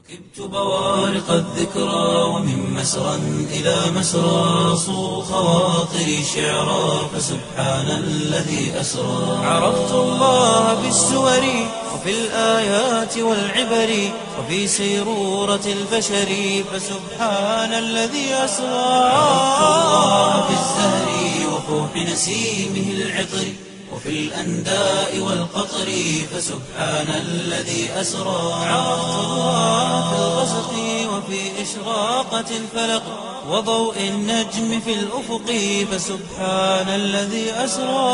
ركبت بوارق الذكرى ومن مسرى إلى مسرى صو خواطري شعرا فسبحان الذي أسرى عرفت الله بالسور وفي الآيات والعبر وفي سيرورة البشر فسبحان الذي أسرى عرفت الله بالزهر وفوح نسيمه العطر وفي الأنداء والقطر فسبحان الذي أسرى عرفت الله في الغسق وفي إشراقة الفلق وضوء النجم في الأفق فسبحان الذي أسرى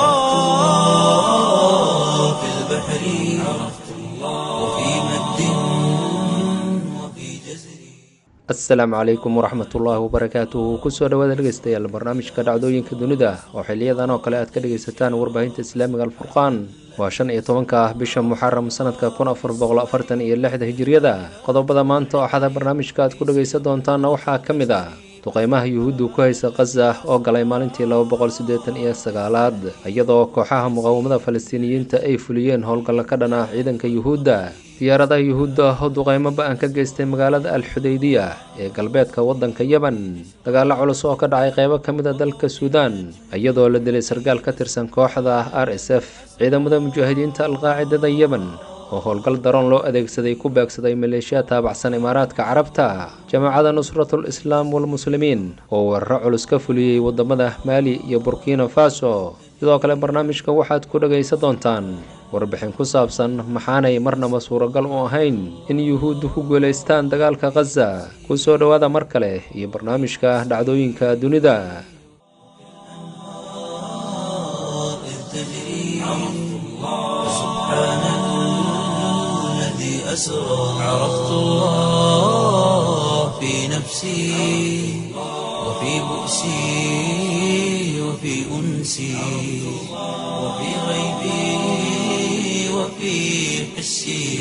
في البحر عرفت الله وفي مد وفي جزر asalaamu calaykum waraxmatullaahi wabarakaatuhu kusoo dhawaada dhegeystayaal barnaamijka dhacdooyinka dunida oo xiliyadan oo kale aad ka dhegeysataan warbaahinta islaamiga alfurqaan waa shan iyo tobanka ah bisha muxaram sanadka kun afar boqol afartan iyo lixda hijiriyada qodobada maanta oo axada barnaamijka aad ku dhegeysan doontaanna waxaa ka mid ah duqeymaha yuhuuddu ku haysa khaza oo galay maalintii laba boqol siddeetan iyo sagaalaad iyadoo kooxaha muqaawamada falastiiniyiinta ay fuliyeen howlgalla ka dhan ah ciidanka yuhuudda diyaaradaha yuhuudda oo duqeymo ba-an ka geystay magaalada alxudaydiya ee galbeedka waddanka yemen dagaalo culus oo ka dhacay qeybo ka mid a dalka suudaan iyadoo la dilay sargaal ka tirsan kooxda r s f ciidamada mujaahidiinta alqaacidada yemen oo howlgal daroon loo adeegsaday ku beegsaday maleeshiya taabacsan imaaraadka carabta jamaacada nusratul islaam walmuslimiin oo weeraro culus ka fuliyey wadamada maali iyo burkina faso sidoo kale barnaamijka waxaad ku dhagaysan doontaan warbixin ku saabsan maxaanay marnaba suuragal u ahayn in yuhuuddu ku guulaystaan dagaalka khaza kusoo dhowaada mar kale iyo barnaamijka dhacdooyinka dunida إذ تجري فسبحان الذي أسرى عرفت الله في نفسي وفي بؤسي وفي أنسي وفي غيبي وفي حسي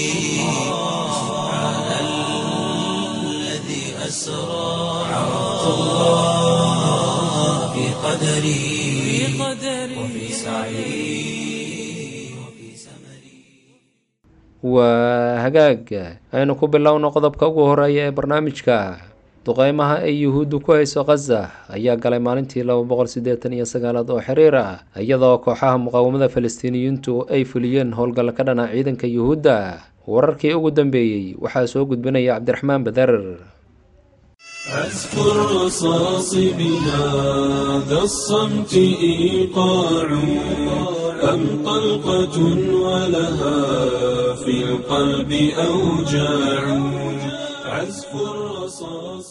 سبحان الذي أسرى عرفت الله في قدري وفي سعي وفي سمري waa hagaag aynu ku bilowno qodobka ugu horeeya ee barnaamijka duqeymaha ay yuhuuddu ku hayso khaza ayaa galay maalintii laba boqol siddeetan iyo sagaalaad oo xiriir ah iyadoo kooxaha muqaawamada falastiiniyiintu ay fuliyeen howlgalla ka dhana ciidanka yuhuudda wararkii ugu dambeeyey waxaa soo gudbinaya cabdiraxmaan badar عزف الرصاص بهذا الصمت إيقاع أم طلقة ولها في القلب أوجاع عزف الرصاص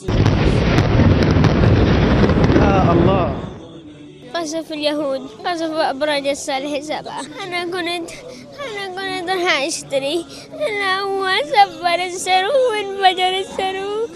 قصف اليهود قصف أبراج الصالح سبعة أنا كنت أنا كنت راح أشتري أنا هو سبر السرو وانفجر السرو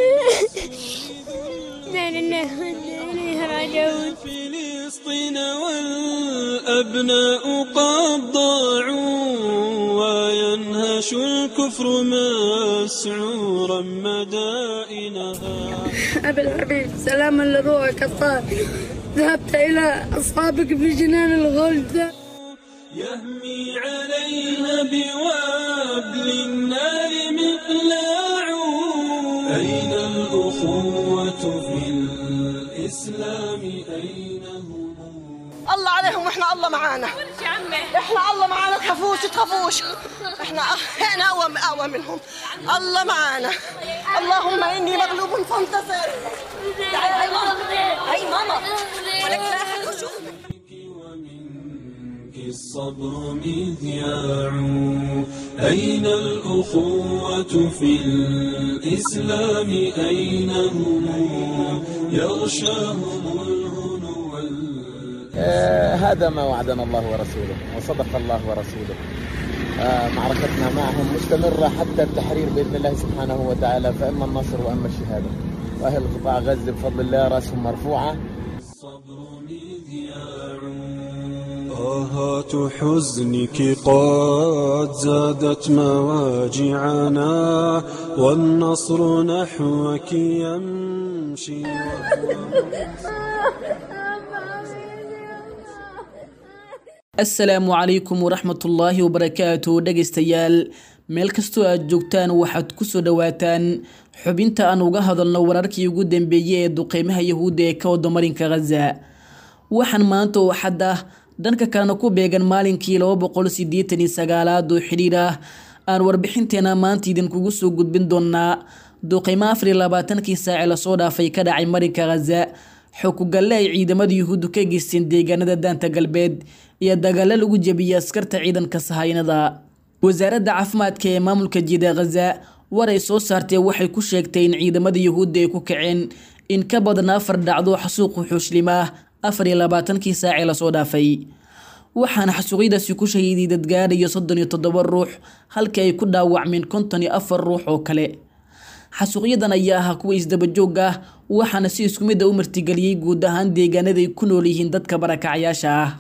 لا لله وإنا إليه راجعون فلسطين والأبناء قد ضاعوا وينهش الكفر مسعورا مدائنها أبي الحبيب سلاما لروحك الطاهر ذهبت إلى أصحابك في جنان الغلد يهمي عليها بوابل النار مقلاع أين الأخوة في الإسلام أين هم الله عليهم واحنا الله معانا احنا الله معانا تخافوش تخافوش احنا احنا اقوى اقوى منهم الله معانا اللهم اني مغلوب فانتصر تعالي هاي ماما هاي ماما ولك لا أحد يشوفك. ومنك الصبر مذياع أين الأخوة في الإسلام أين هم يغشاهم الهنو وال- آه، هذا ما وعدنا الله ورسوله وصدق الله ورسوله آه، معركتنا معهم مستمرة حتى التحرير بإذن الله سبحانه وتعالى فإما النصر وإما الشهادة وأهل قطاع غزة بفضل الله رأسهم مرفوعة الصبر مذياع آهات حزنك قد زادت مواجعنا والنصر نحوك يمشي asalaamu calaykum waraxmatullaahi wabarakaatu dhegaystayaal meel kastoo aad joogtaan waxaad kusoo dhawaataan xubinta aan uga hadalno wararkii ugu dambeeyey ee duqeymaha yahuudda ee ka wada marinka khaza waxaan maanta oo xad ah dhanka kalena ku beegan maalinkii laba boqol sideetan iyo sagaalaad oo xidhiir ah aan warbixinteena maanta idinkugu soo gudbin doonaa duqeymo afar iyo labaatankii saace lasoo dhaafay ka dhacay marinka khaza xokugalle ay ciidamada yuhuuddu ka geysteen deegaanada daanta galbeed iyo dagaalo lagu jebiyey askarta ciidanka sahaynada wasaaradda caafimaadka ee maamulka jiida khaza war ay soo saartee waxay ku sheegtay in ciidamada yuhuudda ay ku kaceen in ka badan afar dhacdo xasuuqu xuushlim ah afar iyo labaatankii saacee lasoo dhaafay waxaana xasuuqyadaasi ku shahiiday dadgaadhayo soddon iyo toddoba ruux halkii ay ku dhaawacmeen konton iyo afar ruux oo kale xasuuqyadan ayaa ahaa kuwa isdabajoog ah waxaana si isku mid a u martigeliyey guud ahaan deegaanada ay ku nool yihiin dadka barakacayaasha ah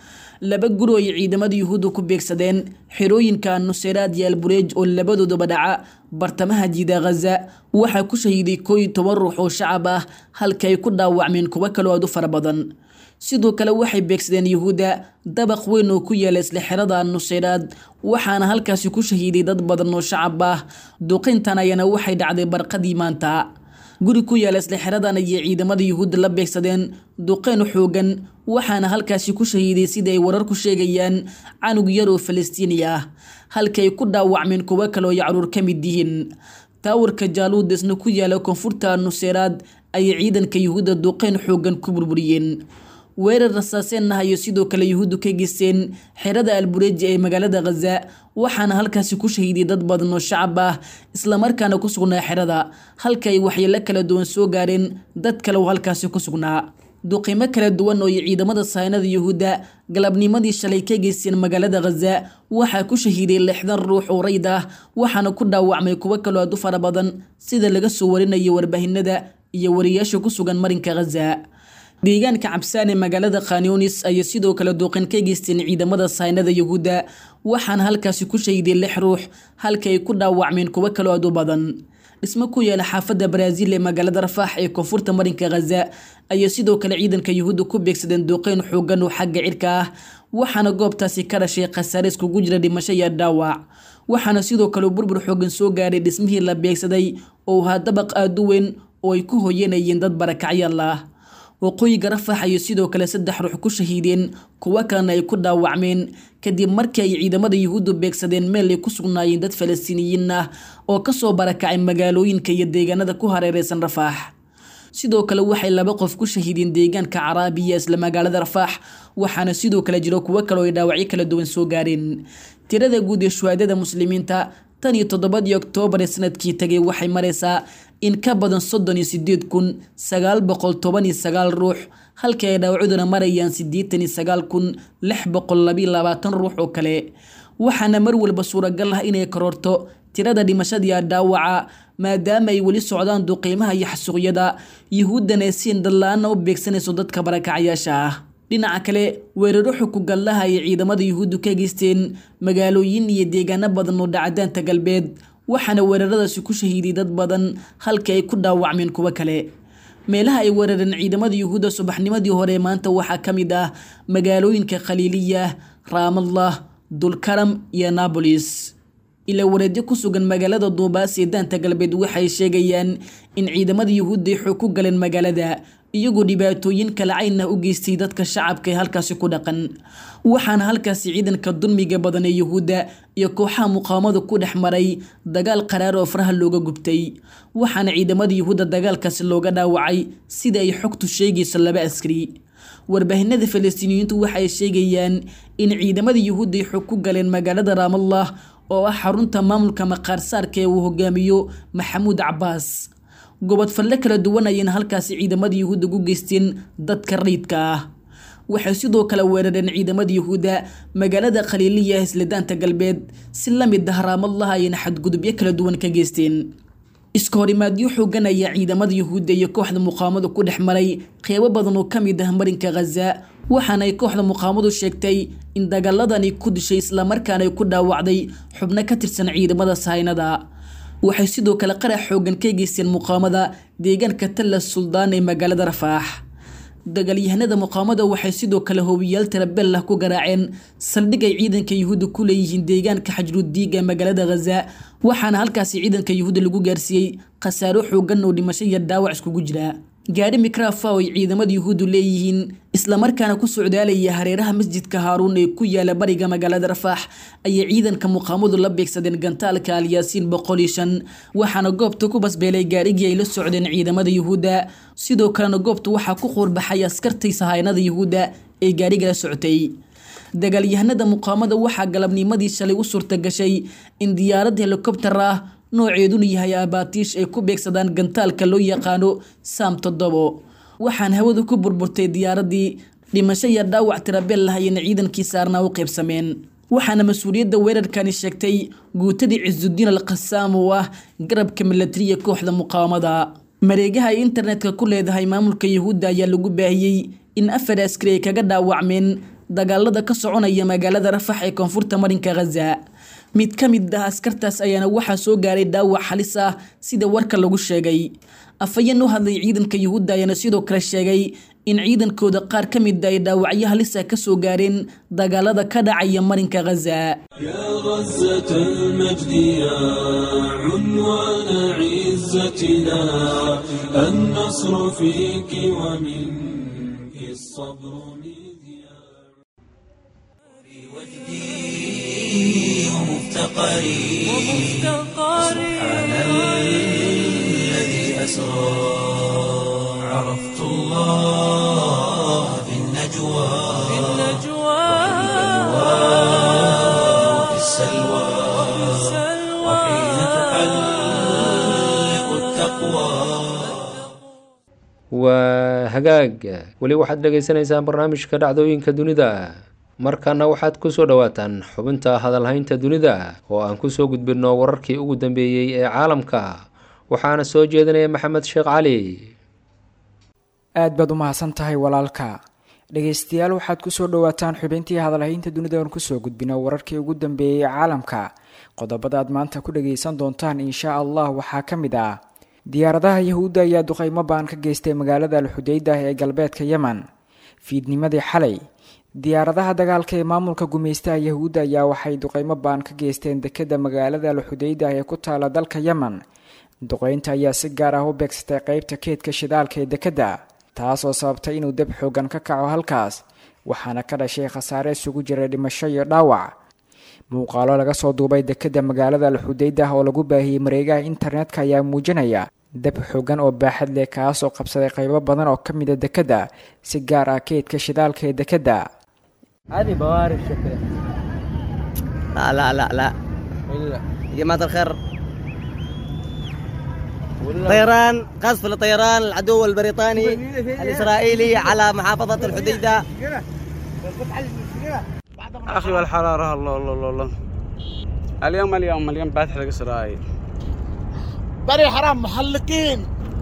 laba guri oo ay ciidamada yuhuudda ku beegsadeen xerooyinka nuseyraad iyo albureej oo labadooduba dhaca bartamaha jiida khaza waxaa ku shahiiday koo iyo toban ruux oo shacab ah halka ay ku dhaawacmeen kuwo kaloo aad u fara badan sidoo kale waxay beegsadeen yuhuudda dabaq weyn oo ku yaala isla xerada nuseyraad waxaana halkaasi ku shahiiday dad badan oo shacab ah duqintan ayana waxay dhacday barqadii maanta guri ku yaala isla xeradan ayay ciidamada yuhuudda la beegsadeen duqeyn xoogan waxaana halkaasi ku shahiiday sida ay wararku sheegayaan canug yar oo falastiini ah halka ay ku dhaawacmeen kuwo kale oo ay caruur ka mid yihiin taawarka jaaluud isna ku yaala koonfurta nuseyraad ayay ciidanka yuhuudda duqeyn xoogan ku burburiyeen weerar rasaaseen ah ayay sidoo kale yuhuuddu ka geysteen xerada albureeji ee magaalada khaza waxaana halkaasi ku shahiiday dad badan oo shacab ah islamarkaana ku sugnaa xerada halka ay waxyeelo kala duwan soo gaareen dad kale oo halkaasi ku sugnaa duqimo kala duwan oo ay ciidamada sahaynada yuhuudda galabnimadii shalay ka geysteen magaalada khaza waxaa ku shahiiday lixdan ruux oo rayd ah waxaana ku dhaawacmay kuwo kaloo aad u fara badan sida laga soo warinayo warbaahinada iyo wariyaasha ku sugan marinka khaza deegaanka cabsaan ee magaalada khanyonis ayay sidoo kale duuqin ka geysteen ciidamada sahaynada yuhuudda waxaana halkaasi ku shahiday lix ruux halka ay ku dhaawacmeen kuwo kaloo aad u badan dhismo ku yaala xaafadda baraaziil ee magaalada rafaax ee koonfurta marinka khaza ayay sidoo kale ciidanka yuhuudda ku beegsadeen duuqeyn xoogan oo xagga cirka ah waxaana goobtaasi ka dhashay khasaare iskugu jira dhimasho iyo dhaawac waxaana sidoo kale burbur xoogan soo gaaray dhismihii la beegsaday oo ahaa dabaq aad u weyn oo ay ku hoyanayeen dad barakacyaal ah waqooyiga rafax ayay sidoo kale saddex ruux ku shahiideen kuwo kalena ay ku dhaawacmeen kadib markii ay ciidamada yuhuuddu beegsadeen meel ay ku sugnaayeen dad falastiiniyiin ah oo kasoo barakacay magaalooyinka iyo deegaanada ku hareereysan rafaax sidoo kale waxay laba qof ku shahiideen deegaanka caraabiya isla magaalada rafaax waxaana sidoo kale jiro kuwo kale oo ay dhaawacyo kala duwan soo gaareen tirada guud ee shuhaadada muslimiinta tan iyo toddobadii oktoobar ee sanadkii tagay waxay maraysaa in ka badan soddon iyo sideed kun sagaal boqol toban iyo sagaal ruux halkii ay dhaawacuduna marayaan siddeetan iyo sagaal kun lix boqol labiyo labaatan ruux oo kale waxaana mar walba suuragal ah inay kororto tirada dhimashadiia dhaawaca maadaama ay weli socdaan duqiimaha iyo xasuuqyada yuhuuddana ay siin dadla-aana u beegsanayso dadka barakacyaasha ah dhinaca kale weeraro xukugallaha ay ciidamada yuhuuddu ka geysteen magaalooyin iyo deegaano badan oo dhacdaanta galbeed waxaana weeraradaasi ku shahiiday dad badan halka ay ku dhaawacmeen kuwo kale meelaha ay weerareen ciidamada yuhuudda subaxnimadii hore maanta waxaa ka mid ah magaalooyinka khaliiliya raamallah dulkaram iyo nabolis ilaa wareedyo ku sugan magaalada duubaas ee daanta galbeed waxay sheegayaan in ciidamada yuhuudda ay xoog ku galeen magaalada iyagoo dhibaatooyin kala cayn ah u geystay dadka shacabka ee halkaasi ku dhaqan waxaana halkaasi ciidanka dulmiga badan ee yuhuudda iyo kooxaha muqaawamada ku dhex maray dagaal qaraar oo faraha looga gubtay waxaana ciidamada yuhuudda dagaalkaasi looga dhaawacay sida ay xogtu sheegayso laba askari warbaahinada falastiiniyiintu waxay sheegayaan in ciidamada yuhuudda ay xog ku galeen magaalada raamallah oo ah xarunta maamulka maqaarsaarka ee uu hogaamiyo maxamuud cabaas gobod falle kala duwan ayayna halkaasi ciidamada yuhuudda ku geysteen dadka rayidka ah waxay sidoo kale weerareen ciidamada yuhuudda magaalada khaliiliya isladaanta galbeed si la mid ah raamallah ayayna xadgudubyo kala duwan ka geysteen iska horimaadyo xoogan ayaa ciidamada yuhuudda iyo kooxda muqaamadu ku dhex maray qeybo badan oo ka mid ah marinka khaza waxaana ay kooxda muqaamadu sheegtay in dagaaladani ku dishay islamarkaana ay ku dhaawacday xubno ka tirsan ciidamada sahaynada waxay sidoo kale qarax xoogan ka geysteen muqaamada deegaanka talla suldaan ee magaalada rafaax dagaalyahanada muqaamada waxay sidoo kale hoobiyaal tirabel ah ku garaaceen saldhig ay ciidanka yuhuudda ku leeyihiin deegaanka xajrudiig ee magaalada khaza waxaana halkaasi ciidanka yuhuudda lagu gaarsiiyey khasaaro xoogan oo dhimasho iyo dhaawac iskugu jira gaari mikrafa oo ay ciidamada yuhuuddu leeyihiin islamarkaana ku socdaalaya hareeraha masjidka haaruun ee ku yaala bariga magaalada rafaax ayay ciidanka muqaamadu la beegsadeen gantaalka alyaasiin boqol iyo shan waxaana goobta ku basbeelay gaarigii ay la socdeen ciidamada yuhuudda sidoo kalena goobta waxaa ku quurbaxay askartii sahaynada yuhuudda ee gaariga la socotay dagaalyahanada muqaamada waxaa galabnimadii shalay u suurta gashay in diyaarad helikobtar ah nooceeduna yahay abaatiish ay ku beegsadaan gantaalka loo yaqaano saam toddobo waxaan hawada ku burburtay diyaaradii dhimasho iyo dhaawac tirabeel lah ayayna ciidankii saarnaa u qaybsameen waxaana mas-uuliyadda weerarkani sheegtay guutadii cisudiin al khasaam oo ah garabka milatariya kooxda muqaawamada mareegaha ay internetka ku leedahay maamulka yuhuudda ayaa lagu baahiyey in afar askari ay kaga dhaawacmeen dagaalada ka soconaya magaalada rafax ee koonfurta marinka khaza mid ka mid ah askartaas ayaana waxaa soo gaaray dhaawac halis ah sida warka lagu sheegay afhayeen u hadlay ciidanka yuhuudda ayaana sidoo kale sheegay in ciidankooda qaar ka mid ay dhaawacyo halisa ka soo gaareen dagaalada ka dhacaya marinka khaza يا غزة المجد يا عنوان عزتنا النصر فيك ومنك الصبر مذياع وجدي ومفتقري سبحان الذي أسرى عرفت الله في النجوى وفي السلوى وحين تحلق التقوى waa hagaag weli waxaad dhagaysanaysaan barnaamijka dhacdooyinka dunida markana waxaad kusoo dhawaataan xubinta hadalhaynta dunida oo aan kusoo gudbinno wararkii ugu dambeeyey ee caalamka waxaana soo jeedinaya maxamed sheekh cali aad baad u mahadsan tahay walaalka dhegaystayaal waxaad kusoo dhawaataan xubintii hadalhaynta dunida oon kusoo gudbino wararkii ugu dambeeyey ee caalamka qodobada aad maanta ku dhagaysan doontaan insha allah waxaa ka mid ah diyaaradaha yahuudda ayaa duqeymo baan ka geystay magaalada alxudeydah ee galbeedka yemen fiidnimadii xalay diyaaradaha dagaalka ee maamulka gumaystaha yahuudda ayaa waxay duqeymo baan ka geysteen dekeda magaalada alxudeydah ee ku taala dalka yemen duqeynta ayaa si gaar ah u beegsatay qeybta keedka shidaalka ee dekedda taas oo sababtay inuu deb xoogan ka kaco halkaas waxaana ka dhashay khasaare isugu jiray dhimasho iyo dhaawac muuqaalo laga soo duubay dekeda magaalada alxudeydah oo lagu baahiyey mareegaha internetka ayaa muujinaya dab xoogan oo baaxad leh kaas oo qabsaday qaybo badan oo ka mida dekedda si gaar ah keedka shidaalka ee dekedda هذه بوارد شكلها لا لا لا لا يا جماعة الخير طيران قصف لطيران العدو البريطاني الإسرائيلي على محافظة الحديدة اخي والحراره الله الله الله الله اليوم اليوم اليوم باتح اسرائيل بري حرام محلقين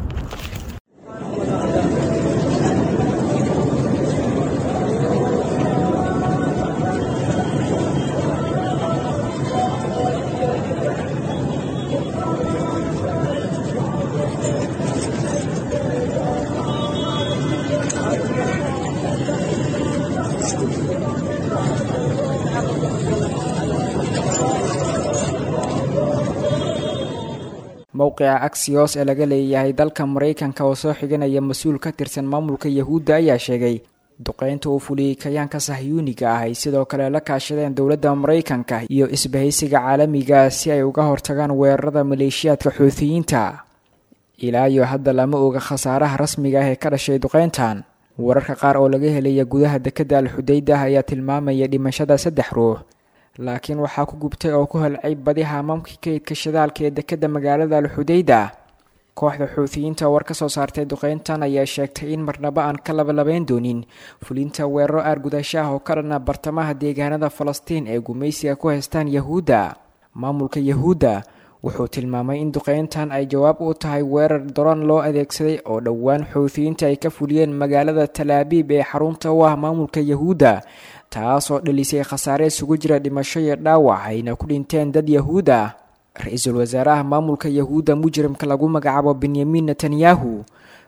mowqica axios ee laga leeyahay dalka maraykanka oo soo xiganaya mas-uul ka tirsan maamulka yahuudda ayaa sheegay duqeynta uu fuliyey kayaanka sahyuuniga ah ay sidoo kale la kaashadeen dowladda maraykanka iyo isbahaysiga caalamiga si ay uga hortagaan weerarada maleeshiyaadka xuutiyiinta ilaa iyo hadda lama oga khasaaraha rasmiga ah ee ka dhashay duqeyntan wararka qaar oo laga helaya gudaha dekedda alxudeydah ayaa tilmaamaya dhimashada saddex ruux laakiin waxaa ku gubtay oo ku halcay badi haamaamkii kaydka shidaalka ee dekedda magaalada alxudeyda kooxda xuutiyiinta war ka soo saartay duqeyntan ayaa sheegtay in marnaba aan ka labalabayn doonin fulinta weeraro aargudasho ah oo ka dhana bartamaha deegaanada falastiin ee gumaysiga ku haystaan yahuudda maamulka yahuudda wuxuu tilmaamay in duqeyntan ay jawaab u tahay weerar daroon loo adeegsaday oo dhowaan xuutiyiinta ay ka fuliyeen magaalada talaabiib ee xarunta u ah maamulka yahuudda taasoo dhalisay khasaare isugu jira dhimasho iyo dhaawac ayna ku dhinteen dad yahuud ah ra-iisul wasaaraha maamulka yahuudda mujrimka lagu magacaabo benyamin netanyahu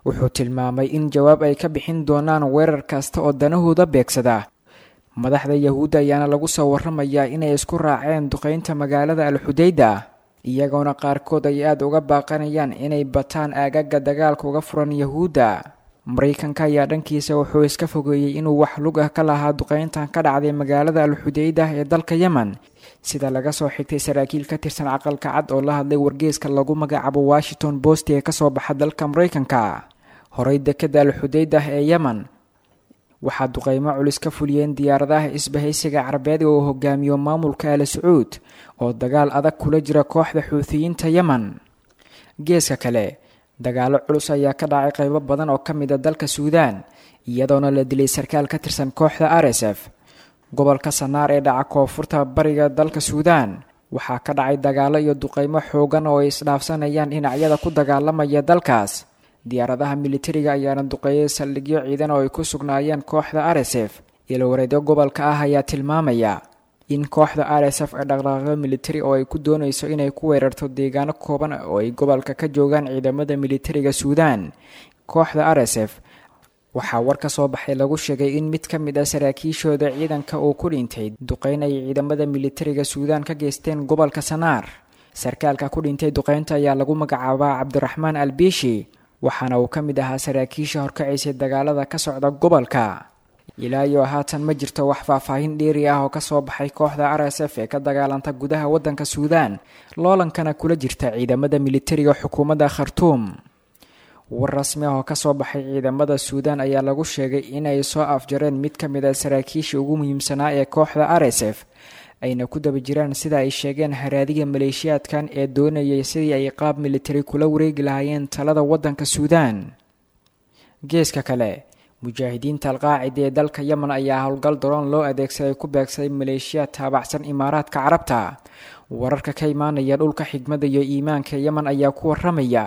wuxuu tilmaamay in jawaab ay ka bixin doonaan weerar kasta oo danahooda beegsada madaxda yahuudda ayaana lagu soo waramayaa inay isku raaceen duqeynta magaalada alxudayda iyagoona qaarkood ay aada uga baaqanayaan inay bataan aagaga dagaalka uga furan yahuudda maraykanka ayaa dhankiisa wuxuu iska fogeeyey inuu wax lug ah ka lahaa duqeyntan ka dhacday magaalada alxudayda ee dalka yemen sida laga soo xigtay saraakiil ka tirsan caqalka cad oo la hadlay wargeeska lagu magacaabo washington bost ee kasoo baxa dalka maraykanka horey dekada alxudaydah ee yemen waxaa duqeymo culus ka fuliyeen diyaaradaha isbahaysiga carabeed oo hogaamiyo maamulka al sacuud oo dagaal adag kula jira kooxda xuutiyiinta yemen geeska kale dagaalo culus ayaa ka dhacay qeybo badan oo ka mid a dalka suudaan iyadoona la dilay sarkaal ka tirsan kooxda r s f gobolka sanaar ee dhaca koonfurta bariga dalka suudaan waxaa ka dhacay dagaalo iyo duqeymo xoogan oo ay isdhaafsanayaan dhinacyada ku dagaalamaya dalkaas diyaaradaha militariga ayaana duqeeyay saldhigyo ciidan oo ay ku sugnaayeen kooxda r s f ilowareedyo gobolka ah ayaa tilmaamaya in kooxda r s f ay dhaqdhaqaaqyo militari oo ay ku doonayso inay ku weerarto deegaano kooban oo ay gobolka ka joogaan ciidamada militariga suudaan kooxda r s f waxaa war ka soo baxay lagu sheegay in mid ka mid ah saraakiishooda ciidanka uu ku dhintay duqeyn ay ciidamada militariga suudaan ka geysteen gobolka sanaar sarkaalka ku dhintay duqeynta ayaa lagu magacaabaa cabdiraxmaan albiishi waxaana uu ka mid ahaa saraakiisha horkacaysay dagaalada ka socda gobolka ilaa iyo haatan ma jirto wax faahfaahin dheeri ah oo kasoo baxay kooxda r s f ee ka dagaalanta gudaha waddanka suudaan loolankana kula jirta ciidamada militariga xukuumadda khartuum war rasmi ah oo kasoo baxay ciidamada suudaan ayaa lagu sheegay inay soo afjareen mid ka mid a saraakiisha ugu muhiimsanaa ee kooxda r s f ayna ku daba jiraan sida ay sheegeen haraadiga maleeshiyaadkan ee doonayay sidii ay qaab militari kula wareegi lahaayeen talada waddanka suudaan geeska kale mujaahidiinta alqaacida ee dalka yemen ayaa howlgal daroon loo adeegsaday ku beegsaday maleeshiyaad taabacsan imaaraadka carabta wararka ka imaanaya dhulka xigmada iyo iimaanka yemen ayaa ku waramaya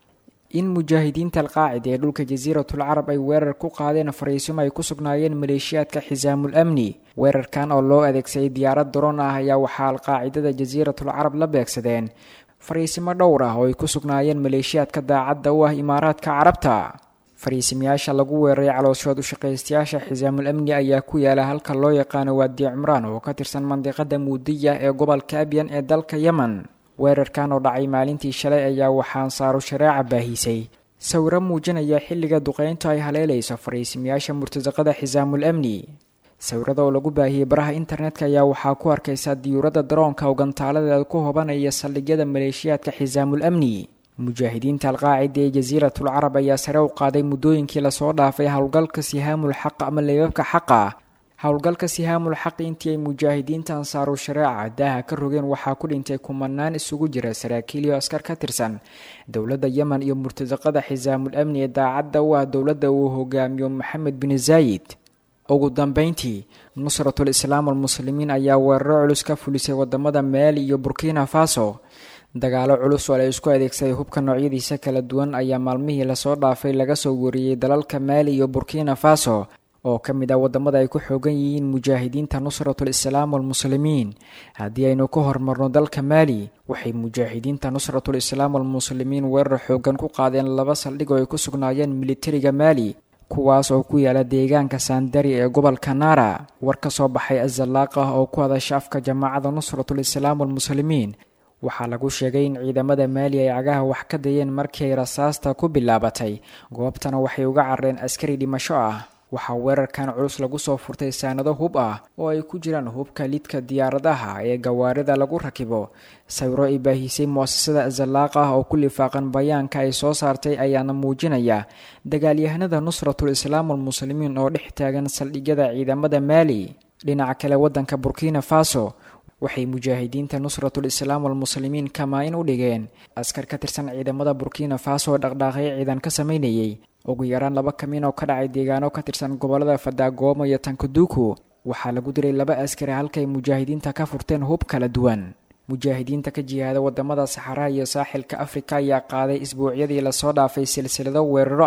in mujaahidiinta alqaacida ee dhulka jasiiratul carab ay weerar ku qaadeen fariisimo ay ku sugnaayeen maleeshiyaadka xisaamul amni weerarkan oo loo adeegsaday diyaarad daroon ah ayaa waxaa alqaacidada jasiiratul carab la beegsadeen fariisimo dhowr ah oo ay ku sugnaayeen maleeshiyaadka daacadda u ah imaaraadka carabta fariisimayaasha lagu weeraray calooshood ushaqaystayaasha xisaamul amni ayaa ku yaala halka loo yaqaano waadi cimraan oo ka tirsan mandiqada muudiya ee gobolka abyan ee dalka yemen weerarkan oo dhacay maalintii shalay ayaa waxaan saaro shareeca baahisay sawiro muujinaya xilliga duqeynta ay haleelayso fariisimayaasha murtasaqada xisaamul amni sawirada oo lagu baahiyey baraha internetka ayaa waxaa ku arkaysaa diyuuradda daroonka oo gantaaladeeda ku hobanaya saldhigyada maleeshiyaadka xisaamul amni mujaahidiinta alqaacida ee jasiiratul carab ayaa sare u qaaday muddooyinkii lasoo dhaafay howlgalka sihaamul xaq ama leebabka xaqa howlgalka sihaamul xaq intii ay mujaahidiinta ansaaru shareeca daaha ka rogeen waxaa ku dhintay kumanaan isugu jira saraakiil iyo askar ka tirsan dowladda yemen iyo murtasaqada xisaamul amni ee daacadda u ah dowladda uu hogaamiyo maxamed bin zaayid ugu dambeyntii nusratul islaam almuslimiin ayaa weeraro culus ka fulisay wadamada maali iyo burkina faso dagaalo culus oo la isku adeegsaday hubka noocyadiisa kala duwan ayaa maalmihii lasoo dhaafay laga soo wariyey dalalka maali iyo burkina faso oo ka mid ah wadamada ay ku xoogan yihiin mujaahidiinta nusratul islaam walmuslimiin haddii aynu ka hormarno dalka maali waxay mujaahidiinta nusratul islaam walmuslimiin weerar xoogan ku qaadeen laba saldhig oo ay ku sugnaayeen militariga maali kuwaas oo ku yaala deegaanka saandari ee gobolka naara war ka soo baxay azalaaq ah oo ku hadasha afka jamaacada nusratul islaam walmuslimiin waxaa lagu sheegay in ciidamada maali ay cagaha wax ka dayeen markii ay rasaasta ku bilaabatay goobtana waxay uga carreen askari dhimasho ah waxaa weerarkan culus lagu soo furtay saanado hub ah oo ay ku jiraan hubka lidka diyaaradaha ee gawaarida lagu rakibo sawiro ay baahisay muasasada azalaaq ah oo ku lifaaqan bayaanka ay soo saartay ayaana muujinaya dagaalyahanada nusratul islaam walmuslimiin oo dhex taagan saldhigyada ciidamada maali dhinaca kale waddanka burkina faso waxay mujaahidiinta nusratul islaam walmuslimiin kamaa-in u dhigeen askar ka tirsan ciidamada burkina faso oo dhaqdhaaqyo ciidan ka sameynayay ugu yaraan laba kamin oo ka dhacay deegaano ka tirsan gobolada fadaagooma iyo tankaduku waxaa lagu diray laba askari halkay mujaahidiinta ka furteen hub kala duwan mujaahidiinta ka jihaada wadamada saxaraha iyo saaxilka afrika ayaa qaaday isbuucyadii lasoo dhaafay silsilado weeraro ah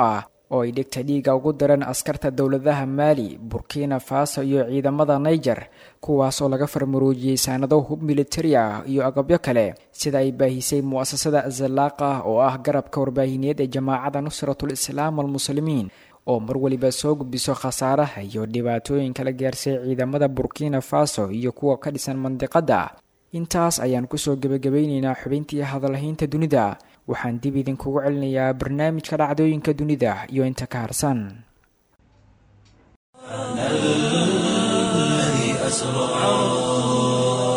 oo ay dhigta dhiiga ugu dareen askarta dowladaha maali burkina faso iyo ciidamada niger kuwaas oo laga farmaroojiyey saanado hub militari ah iyo agabyo kale sida ay baahisay mu'asasada azalaaqa oo ah garabka warbaahineed ee jamaacada nusratul islaam almuslimiin oo mar waliba soo gudbiso khasaaraha iyo dhibaatooyinka la gaarsay ciidamada burkina faso iyo kuwa ka dhisan mandiqadda intaas ayaan kusoo gebagabaynaynaa xubintii hadalhaynta dunida waxaan dib idinkugu celinayaa barnaamijka dhacdooyinka dunida iyo inta ka harsan الذي أسرى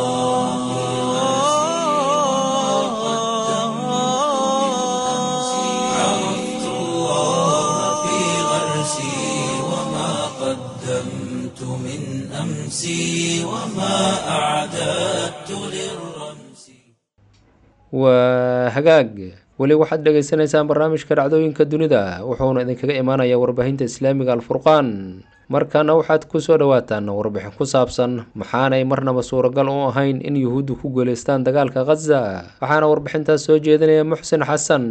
عرفت الله في غرسي وما قدمت من أمسي وما أعددت للرمس waa hagaag weli waxaad dhagaysanaysaan barnaamijka dhacdooyinka dunida wuxuuna idinkaga imaanayaa warbaahinta islaamiga alfurqaan markaana waxaad kusoo dhawaataan warbixin ku saabsan maxaanay marnaba suuragal u ahayn in yuhuuddu ku guuleystaan dagaalka khaza waxaana warbixintaas soo jeedinaya muxsin xasan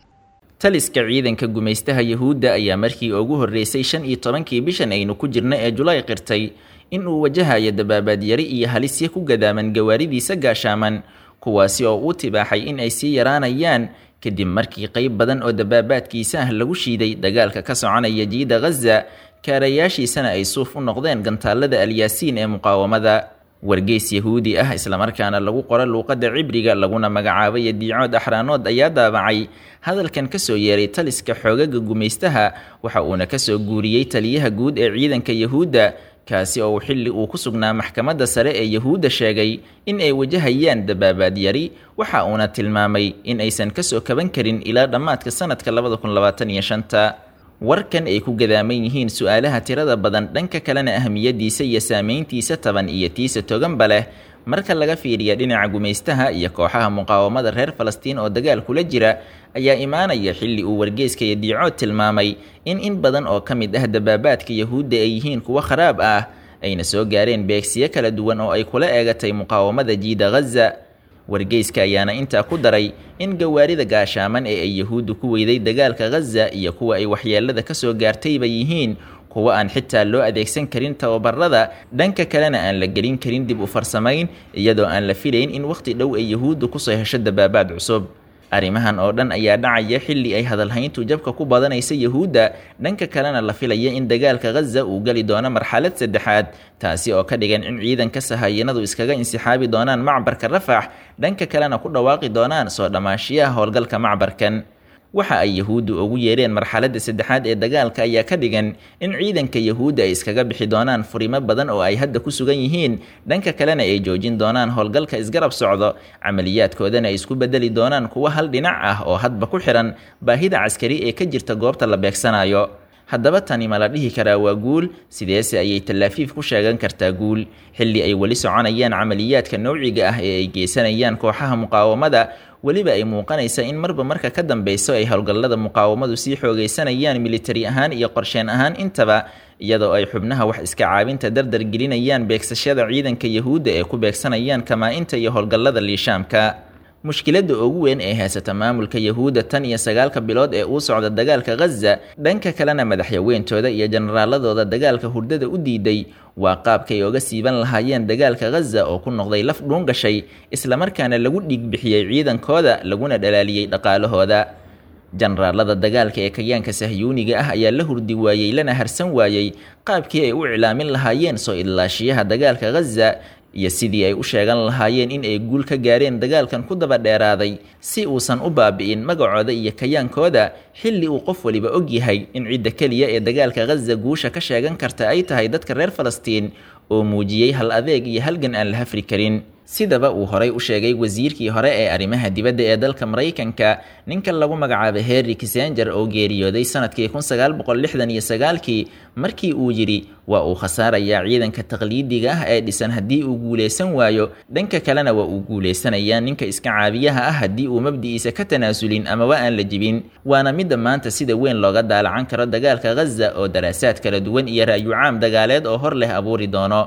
taliska ciidanka gumaystaha yuhuudda ayaa markii ugu horreysay shan iyo tobankii bishan aynu ku jirna ee julaay qirtay in uu wajahayo dabaabaad-yari iyo halisya ku gadaaman gawaaridiisa gaashaaman kuwaasi oo uu tibaaxay in ay sii yaraanayaan kadib markii qayb badan oo dabaabaadkiisa ah lagu shiiday dagaalka ka soconaya jiida khaza kaarayaashiisana ay suuf u noqdeen gantaalada alyaasiin ee muqaawamada wargeys yahuudi ah islamarkaana lagu qoro luuqadda cibriga laguna magacaabay diicood axraanood ayaa daabacay hadalkan kasoo yeeray taliska xoogaga gumaystaha waxa uuna kasoo guuriyey taliyaha guud ee ciidanka yahuudda kaasi oo xilli uu ku sugnaa maxkamadda sare ee yahuudda sheegay in ay wajahayaan dabaabaad yari waxa uuna tilmaamay in aysan kasoo kaban karin ilaa dhammaadka sanadka labada kun labaatan iyo shanta warkan ay ku gadaaman yihiin su-aalaha tirada badan dhanka kalena ahmiyadiisa iyo saameyntiisa taban iyo tiisa toganba leh marka laga fiiriya dhinaca gumaystaha iyo kooxaha muqaawamada reer falastiin oo dagaal kula jira ayaa imaanaya xilli uu wargeyska iyo diicood tilmaamay in in badan oo ka mid ah dabaabaadka yahuudda ay yihiin kuwo kharaab ah ayna soo gaareen beegsiyo kala duwan oo ay kula eegatay muqaawamada jiida khaza wargeyska ayaana intaa ku daray in gawaarida gaashaaman ee ay yahuuddu ku weyday dagaalka khaza iyo kuwa ay waxyeelada kasoo gaartayba yihiin kuwa aan xitaa loo adeegsan karin tababarada dhanka kalena aan la gelin karin dib u farsamayn iyadoo aan la filayn in wakhti dhow ay yahuuddu kusoo hesho dabaabaad cusub arrimahan oo dhan ayaa dhacaya xilli ay hadalhayntu jabka ku badanaysa yahuudda dhanka kalena la filaya in dagaalka khaza uu geli doono marxalad saddexaad taasi oo ka dhigan in ciidanka sahayanadu iskaga insixaabi doonaan macbarka rafax dhanka kalena ku dhawaaqi doonaan soo dhammaashiyaha howlgalka macbarkan waxa ay yahuuddu ugu yeereen marxaladda saddexaad ee dagaalka ayaa ka dhigan in ciidanka yahuudda ay iskaga bixi doonaan furimo badan oo ay hadda ku sugan yihiin dhanka kalena ay joojin doonaan howlgalka isgarab socdo camaliyaadkoodana ay isku bedeli doonaan kuwo hal dhinac ah oo hadba ku xihan baahida caskari ee ka jirta goobta la beegsanayo haddaba tani ma la dhihi karaa waa guul sideese ayay tallaafiif ku sheegan kartaa guul xilli ay weli soconayaan camaliyaadka nowciga ah ee ay geysanayaan kooxaha muqaawamada weliba ay muuqanaysa in marba marka ka dambeyso ay howlgallada muqaawamadu sii xoogaysanayaan militari ahaan iyo qorsheen ahaan intaba iyadoo ay xubnaha wax iska caabinta dardar gelinayaan beegsashada ciidanka yahuudda ee ku beegsanayaan kamaa-inta iyo howlgallada liishaamka mushkiladda ugu weyn ee haysata maamulka yahuudda tan iyo sagaalka bilood ee uu socda dagaalka khaza dhanka kalena madaxyaweyntooda iyo jenaraaladooda dagaalka hurdada u diiday waa qaabkay oga siiban lahaayeen dagaalka khaza oo ku noqday laf dhuun gashay islamarkaana lagu dhiigbixiyey ciidankooda laguna dhalaaliyey dhaqaalahooda jenaraalada dagaalka ee kayaanka sahyuuniga ah ayaa la hurdi waayey lana harsan waayey qaabkii ay u iclaamin lahaayeen soo idlaashiyaha dagaalka khaza iyo sidii ay u sheegan lahaayeen in ay guul ka gaareen dagaalkan ku daba dheeraaday si uusan u baabi'in magacooda iyo kayaankooda xilli uu qof waliba og yahay in cidda keliya ee dagaalka khaza guusha ka sheegan karta ay tahay dadka reer falastiin oo muujiyey hal adeeg iyo halgan aan la hafri karin sidaba uu horay u sheegay wasiirkii hore ee arrimaha dibadda ee dalka maraykanka ninka lagu magacaabay henry kissenger oo geeriyooday sanadkii kun sagaal boqol lixdan iyo sagaalkii markii uu yidhi waa uu khasaarayaa ciidanka taqliidiga ah ee dhisan haddii uu guulaysan waayo dhanka kalena waa uu guulaysanayaa ninka iska caabiyaha ah haddii uu mabdi'iisa ka tanaasulin amaba aan la jibin waana midda maanta sida weyn looga daalacan karo dagaalka khaza oo daraasaad kala duwan iyo ra'yu caam dagaaleed oo hor leh abuuri doono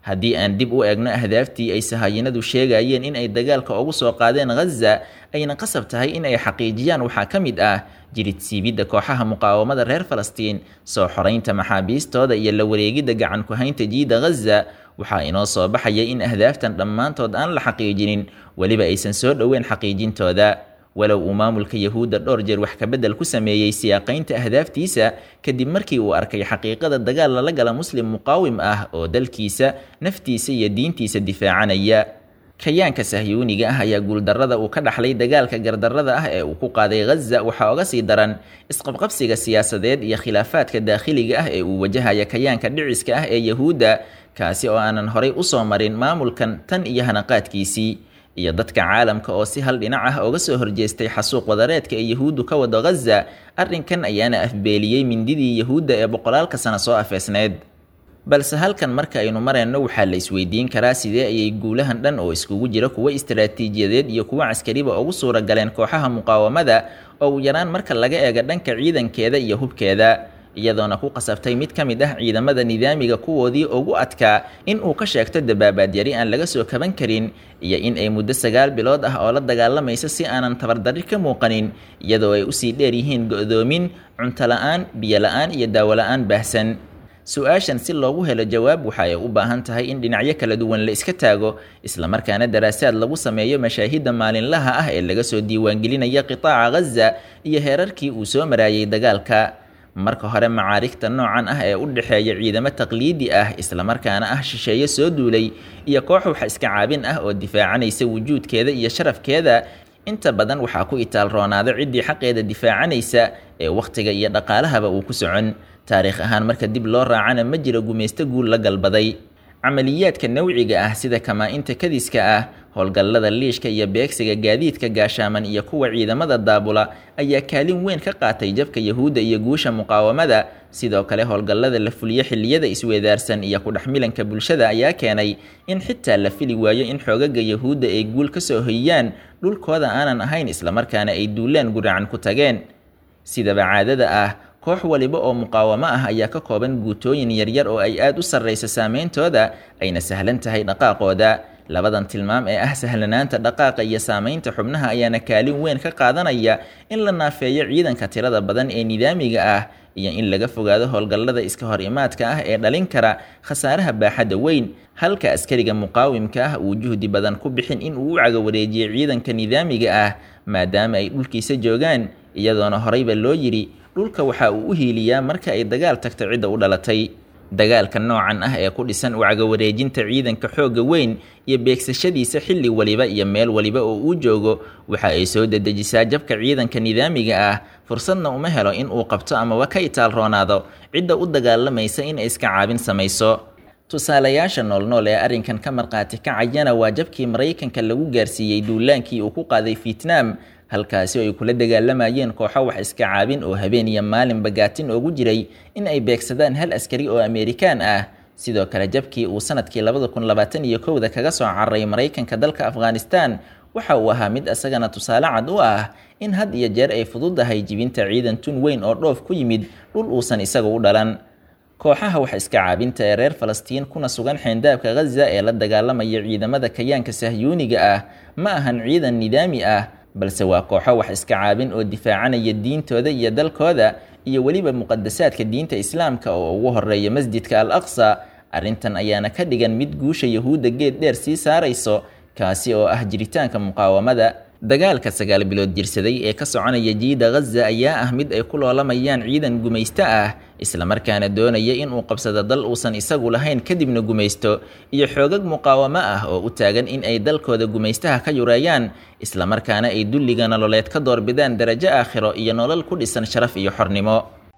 haddii aan dib u eegno ahdaaftii ay sahaayinadu sheegayeen in ay dagaalka ugu soo qaadeen ghaza ayna qasab tahay in ay xaqiijiyaan waxaa ka mid ah jirid siibidda kooxaha muqaawamada reer falastiin soo xoraynta maxaabiistooda iyo la wareegidda gacan ku-haynta jiida ghaza waxaa inoo soo baxaya in ahdaaftan dhammaantood aan la xaqiijinin weliba aysan soo dhoweyn xaqiijintooda walow uu maamulka yahuudda dhowr jeer wax kabedel ku sameeyey siyaaqaynta ahdaaftiisa kadib markii uu arkay xaqiiqada dagaal lala gala muslim muqaawim ah oo dalkiisa naftiisa iyo diintiisa difaacanaya kayaanka sahyuuniga ah ayaa guuldarrada uu ka dhaxlay dagaalka gardarrada ah ee uu ku qaaday ghaza waxaa oga sii daran isqabqabsiga siyaasadeed iyo khilaafaadka daakhiliga ah ee uu wajahaya kayaanka dhiciska ah ee yahuudda kaasi oo aanan horay usoo marin maamulkan tan iyo hanaqaadkiisii iyo dadka caalamka oo si hal dhinac ah oga soo horjeestay xasuuq wadareedka ee yahuuddu ka wado ghaza arrinkan ayaana afbeeliyey mindidii yahuudda ee boqolaalka sano soo afeesneed balse halkan marka aynu marayno waxaa la isweydiin karaa sidee ayay guulahan dhan oo iskugu jira kuwo istaraatiijiyadeed iyo kuwo caskariba ugu suura galeen kooxaha muqaawamada oo u yaraan marka laga eego dhanka ciidankeeda iyo hubkeeda iyadoona ku qasabtay mid ka mid ah ciidamada nidaamiga kuwoodii ugu adkaa in uu ka sheegto dabaabaad-yari aan laga soo kaban karin iyo in ay muddo sagaal bilood ah oo la dagaalamaysa si aanan tabardarri ka muuqanin iyadoo ay usii dheer yihiin go-doomin cunto la-aan biyo la-aan iyo daawo la-aan baahsan su-aashan si loogu helo jawaab waxa ay u baahan tahay in dhinacyo kala duwan la iska taago islamarkaana daraasaad lagu sameeyo mashaahidda maalinlaha ah ee laga soo diiwaangelinaya qitaaca ghaza iyo heerarkii uu soo maraayay dagaalka marka hore macaarigta noocan ah ee u dhexeeya ciidamo taqliidi ah islamarkaana ah shisheeye soo duulay iyo koox wax iska caabin ah oo difaacanaysa wujuudkeeda iyo sharafkeeda inta badan waxaa ku itaal roonaada ciddii xaqeeda difaacanaysa ee wakhtiga iyo dhaqaalahaba uu ku socon taariikh ahaan marka dib loo raacana ma jiro gumaysto guul la galbaday camaliyaadka nawciga ah sida kamaa-inta kadiska ah howlgallada liishka iyo beegsiga gaadiidka gaashaaman iyo kuwa ciidamada daabula ayaa kaalin weyn ka qaatay jabka yahuudda iyo guusha muqaawamada sidoo kale howlgallada la fuliyo xilliyada isweedaarsan iyo kudhexmilanka bulshada ayaa keenay in xitaa la fili waayo in xoogaga yahuudda ay guul ka soo hoyiyaan dhulkooda aanan ahayn islamarkaana ay duulaan guracan ku tageen sidaba caadada ah koox waliba oo muqaawamo ah ayaa ka kooban guutooyin yaryar oo ay aad u sarraysa saameyntooda ayna sahlan tahay dhaqaaqooda labadan tilmaam ee ah sahlanaanta dhaqaaqa iyo saamaynta xubnaha ayaana kaalin weyn ka qaadanaya in la naafeeyo ciidanka tirada badan ee nidaamiga ah iyo in laga fogaado howlgallada iska hor imaadka ah ee dhalin kara khasaaraha baaxadda weyn halka askariga muqaawimka ah uu juhdi badan ku bixin in uu u cagawareejiyo ciidanka nidaamiga ah maadaama ay dhulkiisa joogaan iyadoona horeyba loo yidhi dhulka waxa uu u hiiliyaa marka ay dagaal tagto cidda u dhalatay dagaalka noocan ah ee ku dhisan u cagawareejinta ciidanka xoogga weyn iyo beegsashadiisa xilli waliba iyo meel waliba oo uu joogo waxa ay soo dedejisaa jabka ciidanka nidaamiga ah fursadna uma helo in uu qabto amaba ka itaal roonaado cidda u dagaalamaysa in ay iska caabin samayso tusaalayaasha noolnool ee arrinkan ka marqaati kacayana waa jabkii maraykanka lagu gaarsiiyey duulaankii uu ku qaaday vietnam halkaasi oo ay kula dagaalamayeen kooxo wax iska caabin oo habeen iyo maalinba gaatin oogu jiray in ay beegsadaan hal askari oo amerikaan ah sidoo kale jabkii uu sanadkii labada kun labaatan iyo kowda kaga soo cararay maraykanka dalka afghanistan waxa uu ahaa mid isagana tusaale cad u ah in had iyo jeer ay fududahay jibinta ciidan tun weyn oo dhoof ku yimid dhul uusan isaga u dhalan kooxaha wax iska caabinta ee reer falastiin kuna sugan xeendaabka ghaza ee la dagaalamaya ciidamada kayaanka sahyuuniga ah ma ahan ciidan nidaami ah balse waa kooxo wax iska caabin oo difaacanaya diintooda iyo dalkooda iyo weliba muqadasaadka diinta islaamka oo ugu horeeya masjidka al aqsa arrintan ayaana ka dhigan mid guusha yahuudda geed dheer sii saarayso kaasi oo ah jiritaanka muqaawamada dagaalka sagaal bilood jirsaday ee ka soconaya jiida ghaza ayaa ah mid ay ku loolamayaan ciidan gumaysto ah islamarkaana doonaya inuu qabsado dal uusan isagu lahayn kadibna gumaysto iyo xoogag muqaawamo ah oo u taagan in ay dalkooda gumaystaha ka yureeyaan islamarkaana ay dulliga nololeed ka doorbidaan darajo aakhiro iyo nolol ku dhisan sharaf iyo xornimo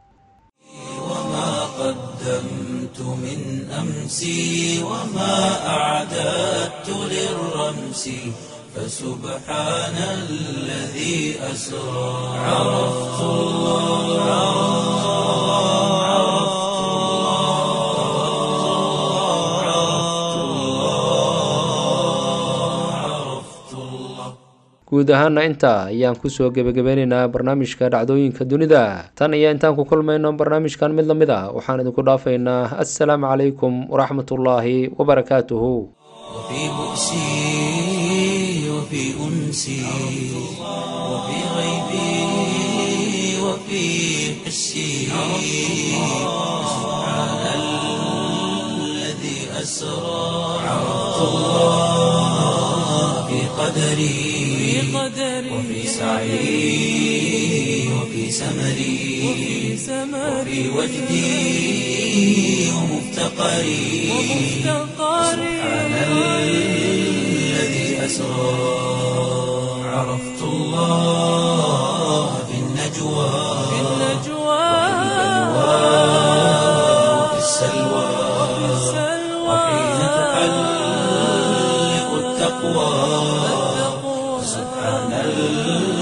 فسبحان الذي أسرى عرفت الله guud ahaana intaa ayaan kusoo gebagabeynaynaa barnaamijka dhacdooyinka dunida tan iyo intaan ku kulmayno barnaamijkan mid la mid a waxaan idinku dhaafaynaa assalaamu calaykum waraxmatullaahi wabarakaatuhu وفي بؤسي وفي أنسي وفي غيبي وفي حسي سبحان الذي أسرى عرفت الله في قدري وفي سعي وفي سمري وفي وجدي ومفتقري سبحان الذي أسرى عرفت الله في النجوى وفي السلوى وحين تحلق التقوى سبحان الذي